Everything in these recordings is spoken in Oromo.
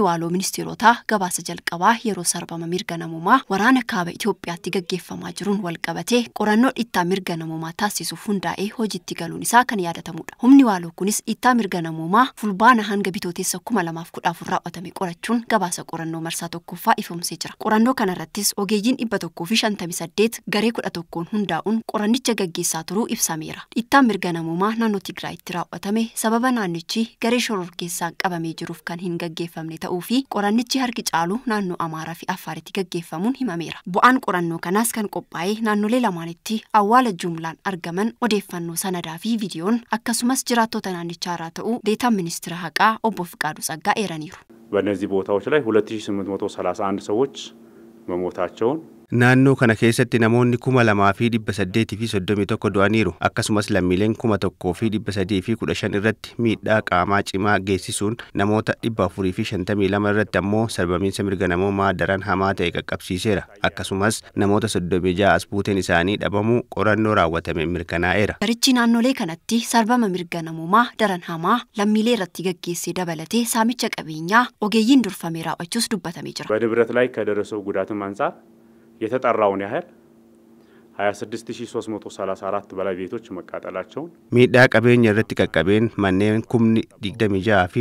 waaloo ministeerotaa gabaasa jalqabaa yeroo sarbama mirga namummaa waraana kaaba Itoophiyaatti gaggeeffamaa jiruun wal qabatee qorannoo dhittaa mirga namummaa taasisuuf hundaa'ee hojiitti galuun isaa kan yaadatamudha. Humni waaloo kunis dhittaa mirga namummaa fulbaana hanga bitootessa kuma lamaaf kudha afur raawwatame qorachuun gabaasa qorannoo marsaa tokkoffaa ifamsee jira. Qorannoo kanarrattis ogeeyyiin dhibba tokkoo fi shantamii saddeet garee kudha tokkoon hundaa'uun qorannicha gaggeessaa turuu ibsameera. Dhittaan mirga namummaa naannoo Tigraayitti raawwatame sababa naannichi garee shororkeessaan qabamee jiruuf kan hin gaggeeffamne ta'uu fi qorannichi harki caalu naannoo Amaaraa fi Affaaritti gaggeeffamuun himameera. Bu'aan qorannoo kanaas kan qophaa'ee naannolee lamaanitti awwaala jumlaan argaman odeeffannoo sanadaa fi viidiyoon akkasumas jiraattota naannichaa irraa ta'uu deetaan ministeera haqaa obbo Fiqaadu ጸጋ eeraniiru. በእነዚህ ቦታዎች ላይ 2831 ሰዎች መሞታቸውን Naannoo kana keessatti namoonni kuma lamaa fi dhibba saddeetii fi soddomii tokko du'aniiru akkasumas lammiileen kuma tokkoo fi dhibba sadii fi kudha shan irratti miidhaa qaamaa cimaa geessisuun namoota dhibba afurii fi shantamii lama irratti ammoo sarbamiinsa mirga namummaa daran hamaa ta'e qaqqabsiiseera akkasumas namoota soddomii ja'a as buuteen isaanii dhabamuu qorannoo raawwatame mirkanaa'eera. Garichi naannolee kanatti sarbama mirga namummaa daran hamaa lammiilee irratti gaggeessee dabalatee saamicha qabeenyaa ogeeyyiin durfamee raawwachuus dubbatamee jira. በንብረት ላይ ከደረሰው ጉዳትም አንጻር የተጠራውን ያህል 26334 በላይ ቤቶች መቃጠላቸውን miidhaa qabeenya irratti qaqqabeen manneen kumni 26 fi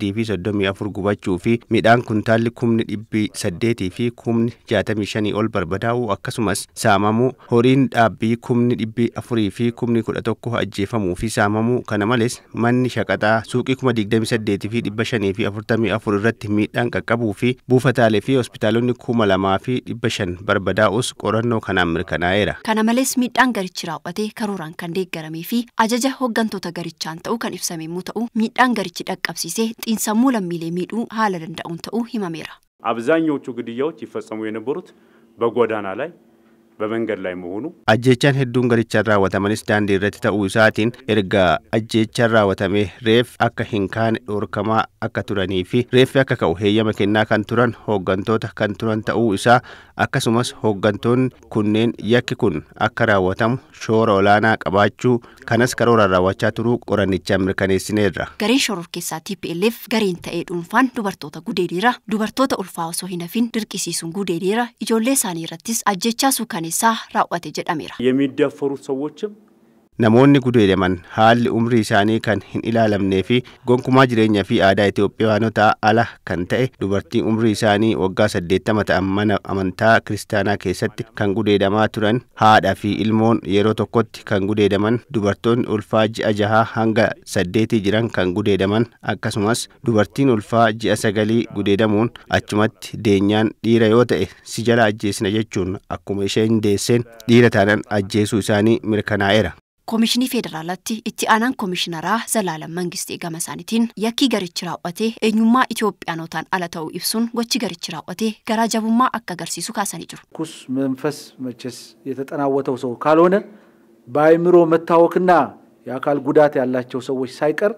334 gubachuu fi midhaan kuntaalli kumni 800 fi kumni 65 ol barbadaa'uu akkasumas saamamuu horiin dhaabbii kumni 400 fi kumni 11 ajjeefamuu fi saamamuu kana malees manni shaqaxaa suuqii kuma 28 fi 500 fi 44 irratti miidhaan qaqqabuu fi buufataalee fi hospitaalonni kuma lamaa fi 500 barbadaa'us qorannoo kanaan mirkanaa'eera. Kana malees miidhaan garichi raawwate karooraan kan deeggaramee fi ajaja hooggantoota garichaan ta'uu kan ibsame yommuu ta'u miidhaan garichi dhaqqabsiisee xiinsammuu lammiilee miidhuu haala danda'uun ta'uu himameera. አብዛኛዎቹ ግድያዎች ይፈጸሙ የነበሩት በጎዳና ላይ በመንገድ ላይ መሆኑ ajjeechaan hedduun garichaan raawwatamanis daandii irratti ta'uu isaatiin erga ajjeechaan raawwatamee reef akka hin kaane dhorkamaa akka turanii fi reeffi akka ka'u heeyyama kennaa kan turan hooggantoota kan turan ta'uu isaa akkasumas hooggantoonni kunneen yakki kun akka raawwatamu shoora olaanaa qabaachuu kanas karooraan raawwachaa turuu qorannichaan mirkaneessineerra. Gareen shororkeessaa TPLF gareen ta'ee dhuunfaan dubartoota gudeediira dubartoota ulfaa osoo hin hafin dirqisiisuun gudeediira ijoollee isaanii irrattis ajjeechaa suukaneessaa raawwate jedhameera. የሚደፈሩት ሰዎችም Namoonni gudeedaman haalli umrii isaanii kan hin ilaalamnee fi gonkumaa jireenya fi aadaa Itoophiyaanotaa ala kan ta'e dubartiin umrii isaanii waggaa saddeettama ta'an mana amantaa kiristaanaa keessatti kan gudeedamaa turan haadha fi ilmoon yeroo tokkotti kan gudeedaman dubartoonni ulfaa ji'a jahaa hanga saddeetii jiran kan gudeedaman akkasumas dubartiin ulfaa ji'a sagalii gudeedamuun achumatti deenyaan dhiira yoo ta'e si jala ajjeesina jechuun akkuma isheen deesseen dhiira taanan ajjeesuu isaanii mirkanaa'eera. Koomishinii Federaalaatti itti aanaan koomishinaraa Zalaalam Mangistee gama isaaniitiin yakkii garichi raawwatee eenyummaa Itoophiyaanotaan ala ta'uu ibsuun gochi garichi raawwatee garaa jabummaa akka agarsiisu kaasanii jiru. ኩስ መንፈስ መቼስ የተጠናወተው ሰው ካልሆነ በአእምሮ መታወክና የአካል ጉዳት ያላቸው ሰዎች ሳይቀር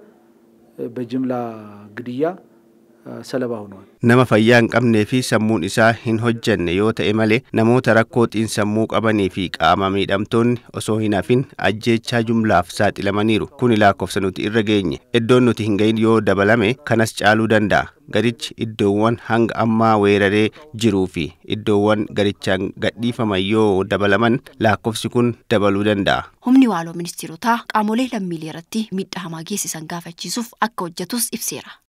በጅምላ ግድያ ሰለባ ሆነዋል። nama fayyaa hin qabnee fi sammuun isaa hin hojjanne yoo ta'e malee namoota rakkoo xiinsammuu qabanii fi qaama miidhamtoonni osoo hin hafin ajjeechaa jumlaaf saaxilamaniiru kun lakkoofsa nuti irra geenye iddoon nuti hin gahin yoo dabalame kanas caaluu danda'a garichi iddoowwan hanga ammaa weeraree jiruu fi iddoowwan garichaan gadhiifaman yoo dabalaman lakkoofsi kun dabaluu danda'a. Humni waaloo ministeerotaa qaamolee lammiilee irratti miidhaa hamaa geessisan gaafachiisuuf akka hojjetus ibseera.